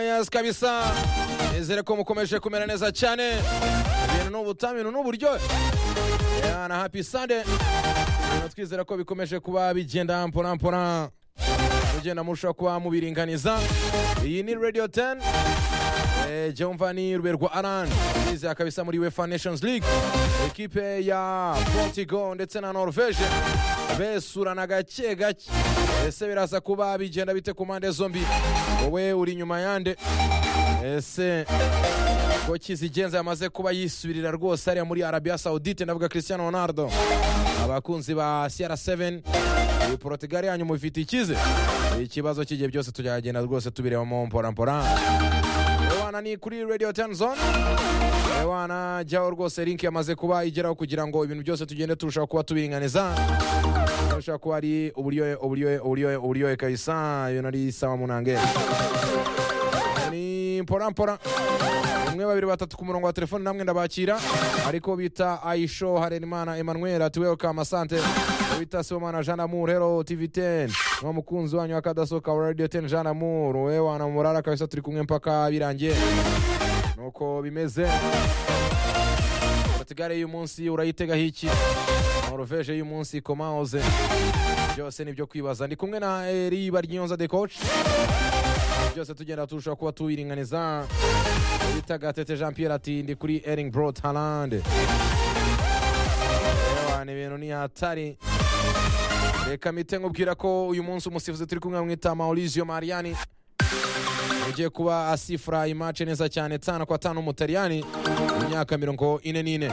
neza kabisa nizere ko mukomeje kumera neza cyane ibintu ni ubutamino n'uburyohe na happy sunday ibintu twizera ko bikomeje kuba bigenda mpora mpora mugenda murushaho kuba mubiringaniza iyi ni radio 10 Eh, jumva ni ruberwa aran bizera kabisa muri wefa nations league ekipe ya portugal ndetse na norvege besurana gake gake ese biraza kuba bigenda bite ku mpande zombi wowe uri inyuma yande ese ko kizigenza yamaze kuba yisubirira rwose ariya muri arabia saudite ndavuga cristiano ronaldo abakunzi ba cr7 iyi portugal yanyu mufite ikize ikibazo kigiye byose tujyagenda rwose tubirebamo mporampora ewana ni kuri radio 10 zone ewana jyaho rwose link yamaze kuba igeraho kugira ngo ibintu byose tugende turushaho kuba tubiringaniza turushaho kuba ari uburyohe uburyohe uburyohe uburyohe kabisa ibintu ari sawa munange ni mpora mpora umwe babiri batatu ku murongo wa telefoni namwe ndabakira ariko bita aisho harenimana emmanuel ati welcome asante bita sibomana jean amour hero tv 10 nuwo mukunzi wanyu akadasohoka wa radio 10 jean amour we wana murara kabisa turi kumwe mpaka birangiye nuko bimeze portugale y'uyu munsi urayitegaho iki norvege y'uyu munsi komaoze byose ni ibyo kwibaza ndi kumwe na eri baryonza de coach byose tugenda turushaho kuba tubiringaniza bita gatete jean pierre ati ndi kuri ering brot halande ni ibintu ni hatari reka mite nkubwira ko uyu munsi umusifuzi turi kumwe mwita maurizio mariani ugiye kuba asifura imace neza cyane tana kwa tanu umutaliyani imyaka mirongo ine n'ine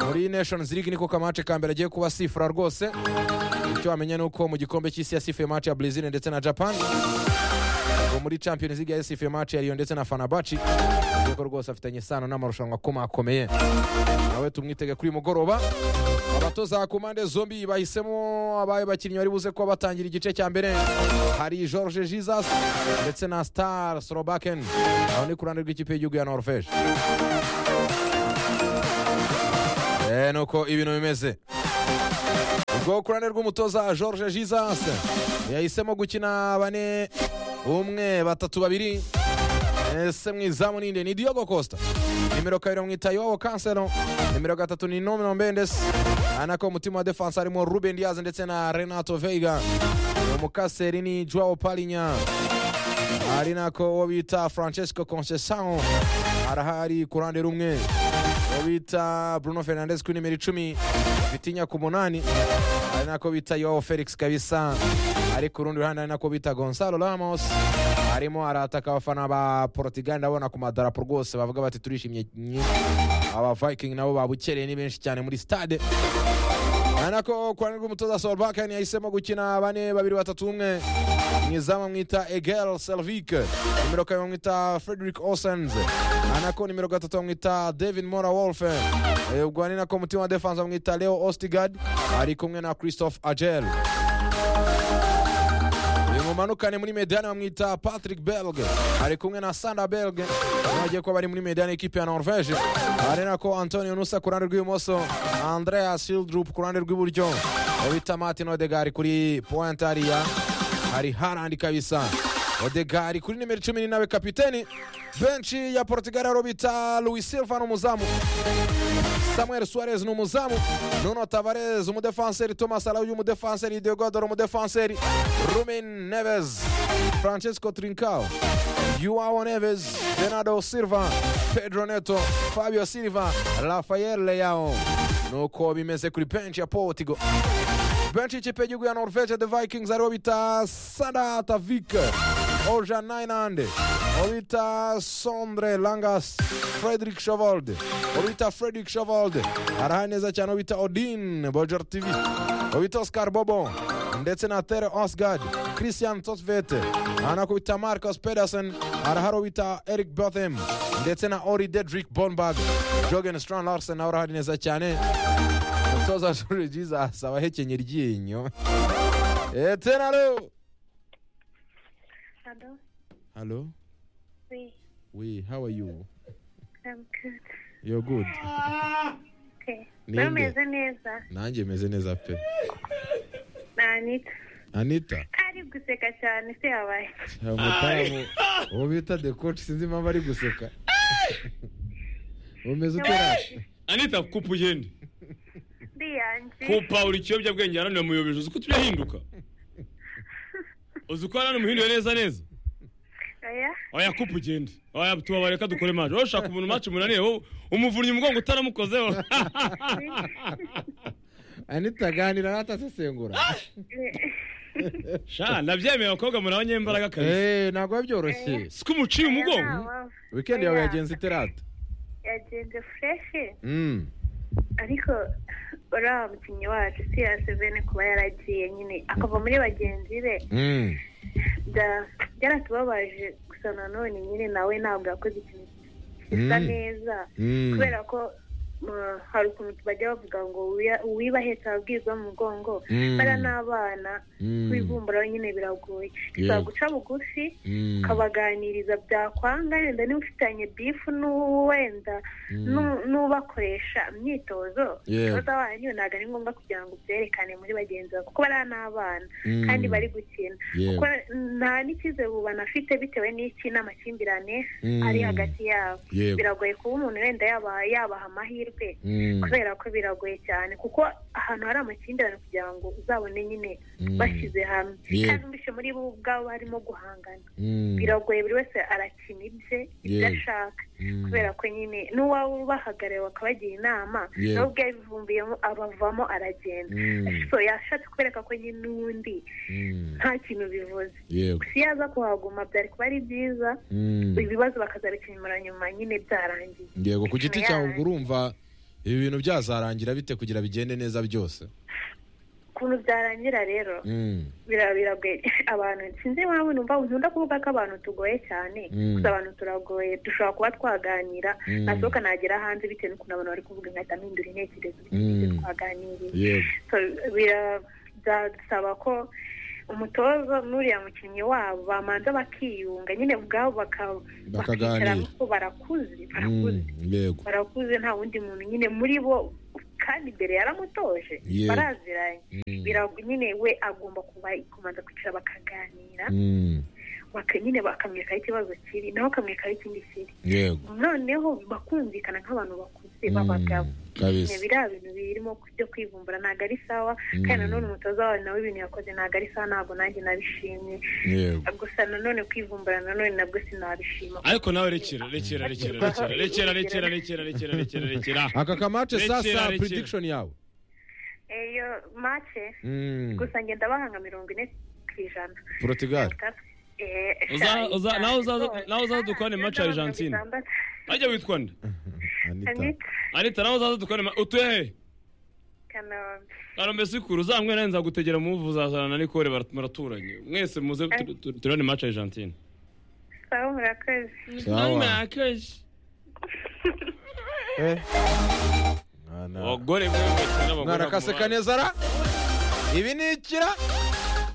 muri nations league niko kamace ka mbere agiye kuba asifura rwose icyo wamenya ni uko mu gikombe cy'isi yasifuye imace ya brazil ndetse na japan ngo muri champions league yasifuye imace ya riyo ndetse na fanabaci kuko rwose afitanye isano n'amarushanwa akomakomeye nawe tumwitege kuri uyu mugoroba abatoza ku mpande zombi bahisemo abaye bakinnyi bari buze kuba batangira igice cya mbere hari george jesus ndetse na star sorobaken aho ni ku ruhande rw'ikipe y'igihugu ya norvege Eh, nuko ibintu bimeze ubwo ku ruhande rw'umutoza george jesus yahisemo gukina bane umwe batatu babiri ese mu izamu ninde ni Diogo Costa nimero kabiri bamwita Joao Cancelo nimero gatatu ni Nuno Mendes anako umutima wa defense harimo Ruben Diaz ndetse na Renato Veiga umukaseri ni Joao Palinya ari nako uwo bita Francesco Conceição arahari ku ruhande rumwe uwo bita Bruno Fernandes kuri nimero icumi Vitinha ku munani ari nako bita Joao Felix kabisa ari ku rundi ruhande ari nako bita Gonzalo Ramos arimo arataka abafana ba Portugal ndabona ku madarapo rwose bavuga bati turishimye nye." aba Viking nabo babukereye ni benshi cyane muri stade ari nako ku ruhande rw'umutoza Solbakken yahisemo gukina bane babiri batatu umwe mu izamu mwita Egel Selvik nimero kabiri bamwita Frederick Osens anako nimero gatatu bamwita David Mora Wolfe Eh, ubwo ari nako umutima wa defense bamwita Leo Ostigard ari kumwe na Christophe Agel mumanukane muri medani bamwita patrick belge ari kumwe na sanda belge bagiye kuba bari muri medani ekipe ya norvege ari nako antonio nusa ku ruhande rw'ibumoso andrea shildrup ku ruhande rw'iburyo bita martin odegari kuri point ariya hari harandi kabisa odegari kuri nimero cumi n'inawe kapiteni benshi ya portugal aro bita louis silva n'umuzamu samuel suarez ni umuzamu nuno tavares umudefanseri thomas arauyo umudefanseri deodoro umudefanseri rumen neves francesco trincao yuao neves bernardo silva pedro neto fabio silva rafael leao nuko bimeze kuri benshi ya portigo benshi y'ikipe y'igihugu ya norvege the vikings aribo bita sada tavik oja nainande obita sondre langas frederick shovold obita frederick shovold arahaye neza cyane obita odin bojor tv obita oscar bobo ndetse na tere osgard christian tosvete anakubita marcos pedersen arahari obita eric bothem ndetse na ori dedrick bonbag jogen stran larsen nawe arahari neza cyane umutoza shuri jesus abahekenye iryinyo etenaro Hello. Hello. Oui, We, how are you? I'm good. You're good. Okay. Ninde? Bameze neza. Nanjye meze neza pe. Na Anita. Anita. Ah, ari guseka cyane se yabaye mutamu uwo bita the coach sinzi impamvu ari guseka umeze ute rashe anita kupa ugende ndiyanje kupa uri ikiyobyabwenge yarananiwe muyobeje uzi ko tujya ahinduka uzi ko yarananiwe umuhinduye neza neza oya oya kupa ugende oya tubabare reka dukore mace wowe ushaka umuntu mace munaniye wowe umuvunnyi umugongo utaramukozeho anita aganira n'atasesengura sha nabyemeye abakobwa muri abanyembaraga kabisa eee ntabwo biba byoroshye siko umuciye umugongo wikendi yawe yagenze ite rata yagenze fureshi Mm. ariko uriya mukinnyi wacu si yasezerane kuba yaragiye nyine akava muri bagenzi be Mm. bya- byaratubabaje gusa nanone nyine nawe ntabwo yakoze ikintu gisa Mm. neza Mm. kubera ko uh, hari ukuntu bajya bavuga ngo "Uwiya- uwiba ahetse ababwirwa mu mugongo Mm. bara n'abana Mm. kwibumbura nyine biragoye Yego. bisaba guca bugufi Mm. ukabaganiriza byakwanga wenda niba ufitanye bifu n'uwo wenda n'u- n'ubakoresha imyitozo Yego. ikibazo wanyu ntabwo ari ngombwa kugira ngo ubyerekane muri bagenzi bawe kuko bariya ni abana Mm. kandi bari gukina Yego. kuko nta n'icyizere ubu banafite bitewe n'iki n'amakimbirane Mm. ari hagati yabo Yego. biragoye kuba umuntu wenda yabaha yabaha amahirwe Mm. kubera ko biragoye cyane kuko ahantu hari amakimbirane kugira ngo uzabone nyine Mm. bashyize hamwe Yego. kandi mbese muri bo ubwabo harimo guhangana Mm. biragoye buri wese arakina ibye ibyo Yego. ashaka Mm. kubera ko nyine n'uwaba ubahagarariye bakabagira inama Yego. nawe ubwe yabivumbiyemo abavamo aragenda Mm. so yashatse kubereka ko nyine n'ubundi Mm. nta kintu bivuze Yego. si yaza kuhaguma byari kuba ari byiza Mm. ibibazo bakazabikemura nyuma nyine byarangiye yego ku giti Nyuma cyawe yaho. ubwo urumva ibi bintu byazarangira bite kugira bigende neza byose ukuntu byarangira rero Mm. bira- biragoye abantu sinzi impamvu numva nkunda kuvuga ko abantu tugoye cyane Mm. gusa abantu turagoye dushobora kuba twaganira Mm. nasohoka nagera hanze bitewe n'ukuntu abantu bari kuvuga nkahita mpindura intekerezo Mm. twaganiriye yego So, bira- byadusaba ko umutoza n'uriya mukinnyi wabo bamanza bakiyunga nyine ubwabo baka- Bakaganira. bakicara kuko barakuze barakuze Mm. yego barakuze nta wundi muntu nyine muri bo kandi mbere yaramutoje Yego. baraziranye Mm. Birago- nyine we agomba kuba kubanza kwicara bakaganira Mm. baka- nyine bakamwerekaho ikibazo kiri nawe akamwerekaho ikindi kiri yego noneho bakumvikana nk'abantu bakuze Mm. b'abagabo kabisa. Nyine biriya bintu birimo byo kwivumbura ntabwo ari sawa kandi Mm. nanone umutoza wawe nawe ibintu yakoze ntabwo ari sawa ntabwo nanjye nabishimye yego gusa nanone kwivumbura nanone nabwo sinabishima ariko nawe rekera rekera rekera rekera rekera rekera rekera rekera rekera rekera aka kamace Rekera, sasa rekera. prediction yawe eyo mace Mm. gusa ngenda bahanga mirongo ine ku ijana Portugal Uza- uza- nawe uzaza- nawe uzaza dukore match ya Argentine. ajya witwa nde Anita anita nawe uzaza dukore ma- utuye he Kanombe sikuru uzamwe nawe nzagutegera muvu uzazana na Nicole bara- muraturanye mwese muze tu- tu- turane match ya Argentine sawa murakoze sawa Eh. Mwana. abagore mwe mwese n'abagore mwana kaseka neza ra ibi ni ikira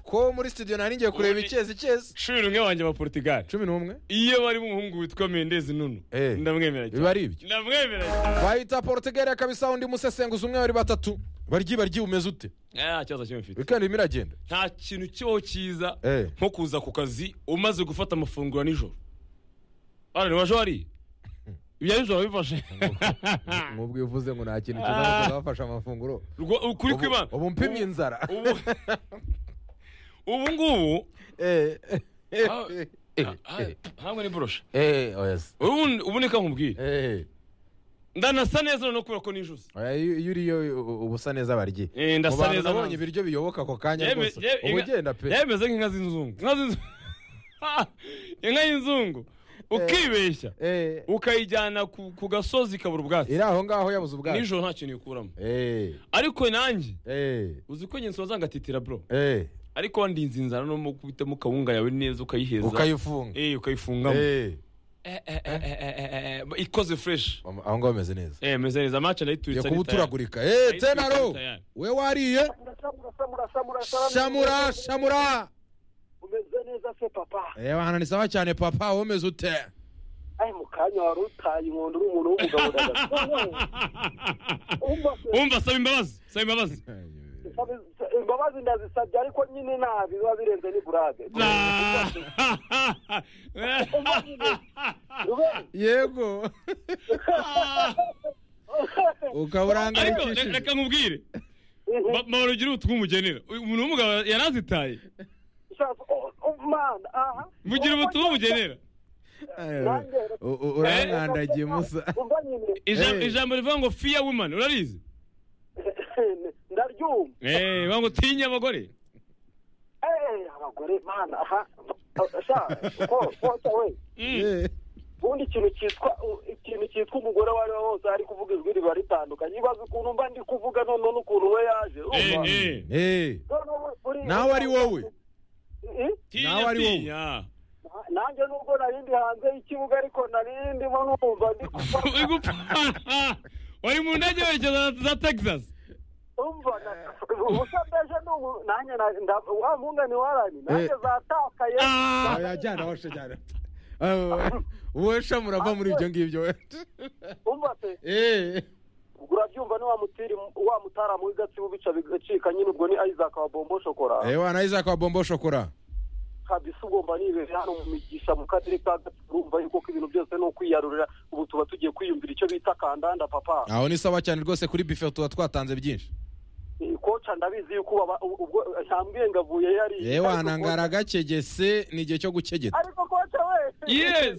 ko muri studio nari ngiye kureba Ubundi- icyezi icyezi cumi n'umwe wanjye ba Portugal cumi n'umwe iyo barimo umuhungu witwa Mendez Nuno Eh. ndamwemera cyane biba ari ibyo ndamwemera cyane bahita portugali kabisa undi musesenguzi umwe babiri batatu baryi baryi umeze ute nta kibazo kimwe mfite wikendi irimo iragenda nta kintu kibaho cyiza Eh. nko kuza ku kazi umaze gufata amafunguro ya nijoro hano ntiwaje wariye ibya nijoro bifashe nk'ubwo iyo uvuze ngo nta kintu kiza ngo ukazabafasha amafunguro Rwo- ukuri Ubu- kw'imana ubu mpimye inzara ubu ubu ngubu Eh, eh, eh, Ah, eh, ah, eh, hamwe n'iborosha eh, oya se. ubu ubu ni nkubwira Eh, ndanasa neza none kubera ko nijuze oya, iyo iyo uriyo u- uba usa neza baryi Eh, mu ndasa bantu neza nabonye ntazi. ibiryo biyoboka ako kanya Yeme- rwose ye- uba inka- ugenda pe yemeze nk'inka z'inzungu inka z'inzungu inka y'inzungu ukibeshya Eh, ukayijyana ku ku gasozi ikabura ubwatsi iri aho ngaho yabuze ubwacu nijoro nta kintu ikuramo Eh, ariko nanjye eh, uzi ko ngenzi wazangatitira bro eh, ariko wandinze inzara no mu kubitamo kawunga yawe neza ukayiheza ukayifunga Eh, ukayifungamo Eh, Eh, eh, eh, eh, eh, eh, eh, ikoze fresh am- aho ngaho bameze neza eh meze neza match ndayituritse kuba ari tayari. uturagurika Eh, Ahita tenaro tayari. we wariye shamura shamura umeze neza se papa reba ahantu ni sawa cyane papa womeze ute ayi mu kanya wari utaye inkondo uri umuntu w'umugabo ndagasabe umva saba imbabazi saba imbabazi imbabazi ndazisabye ariko nyine nabi biba birenze ni burade yego ukaba ariko urangayikishijwe re- reka nkubwire Ma- mahoro ugira utwumugenera uyu umuntu w'umugabo yarazitaye mana aha mugira ubutwumugenera Ayo, u- u- urankandagiye musa umva nyine Ijambo- Eh. ijambo rivuga ngo fiya woman urarizi ndaryumva Eh, bivuga ngo tinya abagore Eh, abagore mana aha sha ko ko we Mm. ubundi ikintu cyitwa ikintu cyitwa umugore uwo ari we wose ari kuvuga ijwi riba ritandukanye ibaze ukuntu mba ndi kuvuga none n'ukuntu we yaje Eh, urumva? eh. Eh, None ubu uri- nawe ari wowe Eh? Nawe tinya ari wowe. tinya nanjye nubwo narindi hanze y'ikibuga ariko narindi ndimo numva ndi kuvuga Uri gupfa. wari mu ndege werekeza za texas umva na- ubusa mbeje ni umu- nanjye na- nda- wa mpungane warani nanjye Eh. zatakaye Ah. oya jyana washe jyana Ayo, wowe sha murava muri ibyo ngibyo we. umva pe Eh, ubwo urabyumva ni wa mutiri wa mutaramu w'igatsibo bica bigacika nyine ubwo ni isaac wa bombo shokora eh, wana isaac wa bombo shokora kabisa ugomba nibere hano mu migisha mu karere ka gatsibo urumva yuko ko ibintu byose ni ukwiyarurira ubu tuba tugiye kwiyumvira icyo bita kandanda papa aho ni sawa cyane rwose kuri bife tuba twatanze byinshi Eh, koca ndabizi yuko baba- ubwo ntambwiye ngavuye yari eh, wana ngaragakegese ni igihe cyo gukegeta ariko koca we Yes.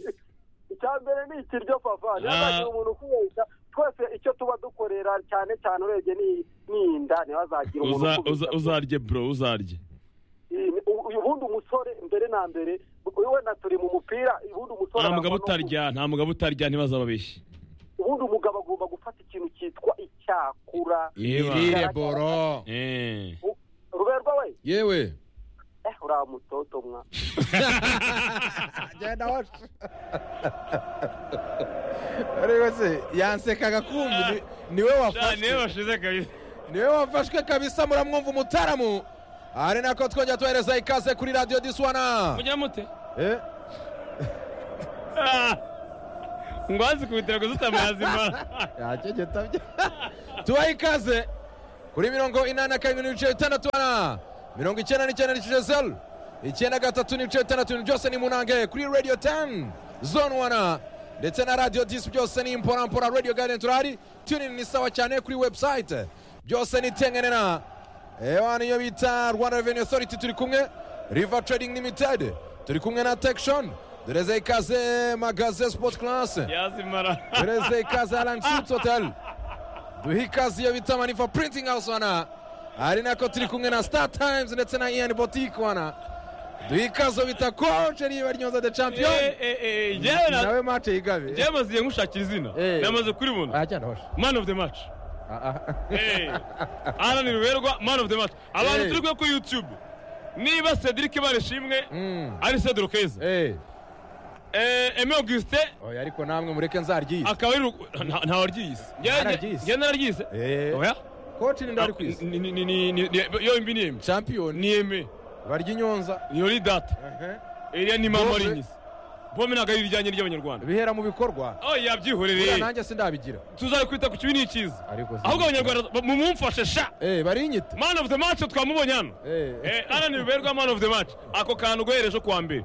icya mbere ni ikiryo papa niba Ah. hari umuntu ukubeshya twese icyo tuba dukorera cyane cyane urebye ni ni inda ntibazagira umuntu Uza- ukubeshya. uza- uzarye bro uzarye Eh, u- uyu bundi umusore mbere na mbere we na turi mu mupira ubundi umusore nta mugabo arangwa no- utarya nta mugabo utarya ntibazababeshye ubundi umugabo agomba gufata ikintu cyitwa icyakura imirire boro Eh. U- ruberwa we yewe eh uriya mutoto mwa jyana washe ariko se yansekaga kumva ni- niwe Cyane wafashe washize kabisa niwe wafashwe kabisa muramwumva umutaramu ari nako twongera tuhereza ikaze kuri radiyo diswana mujya mute Eh, Ah. ngo hazi ku bitaro gusa utamazi yakegeta bye tubahe ikaze kuri mirongo inani na kabiri n'ibice bitandatu na mirongo icyenda n'icyenda n'ibice zeru icyenda gatatu n'ibice bitandatu ibintu byose ni munange kuri radiyo teni zone wana ndetse na radiyo disi byose ni imporampora radiyo gadeni turahari tunini ni sawa cyane kuri webusayite byose ni tengenera ewa niyo bita rwanda revenue authority turi kumwe river trading limited turi kumwe na tekshon dureze ikaze magaze sport class yazimara dureze ikaze alang suits hotel duhe ikaze iyo bita manifa printing house wana ari nako turi kumwe na star times ndetse na ian boutique wana duhe ikaze iyo bita coach riba ryonza the champion Eh, eh, eh, njyewe na- nawe match yigabe njyewe maze ngushakira izina Eh. namaze kuribona ajyana washe man of the match Eh. aranira uberwa man of the match abantu Eh. turi kumwe kuri youtube niba cedric barishimwe Mm. ari cedro keza Eh, eme auguste oya ariko namwe mureke nzaryize akaba ari ru- nta- nta waryise Nararyise. njyewe nararyise Eh. oya coach ni ndari kwisi Ni- ni- ni- ni- ni- ni- yo imbi ni eme champion ni eme barya inyonza iyo ni data iriya ni mama Bombe. rinyise bombe ntabwo ari irijyanye ry'abanyarwanda bihera mu bikorwa oh buriya yabyiherereye nanjye sindabigira tuzabikwita ku kibi ni icyiza ariko si- ahubwo abanyarwanda mumumfashe sha eh barinyita man of the match twamubonye hano eh Eh, alan biberwa man of the match ako kantu uguhereje ku wa mbere